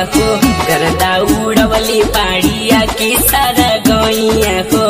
हो करदा उड़वली पाड़िया की सारा गैया हो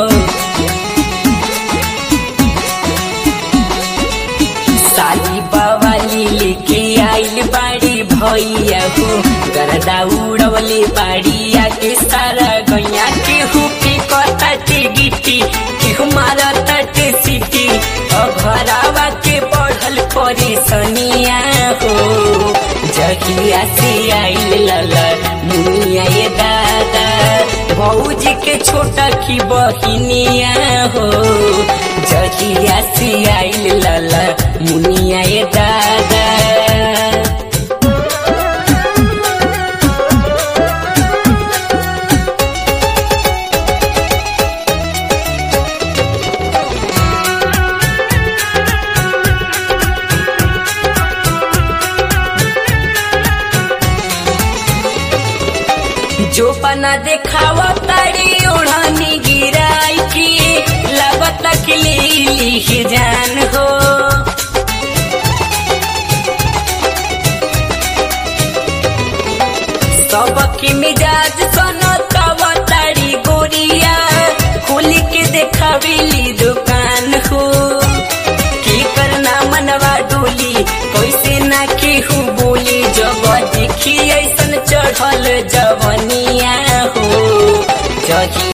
साली बवाली लेके आइल बाड़ी भैया हो करदा उड़वली पाड़िया की सारा गैया केहू के कताटे गिट्टी केहू मारताटे सिटी घरावा के बढ़ल परेशानिया हो जहिया से आइल लला मुनिया ये दादा भौजी के छोटा की बहिनिया हो जहिया से आइल लला मुनिया ये दादा जो पना देखावा तारी ओढ़नी गिराई की लगत कि ली जान हो सबकी मिजाज सनो तब तारी गोरिया खोली के देखावेली दुकान हो की करना मनवा डोली कैसे ना केहू बोली जब देखी ऐसन चढ़ल जवनिया हो जही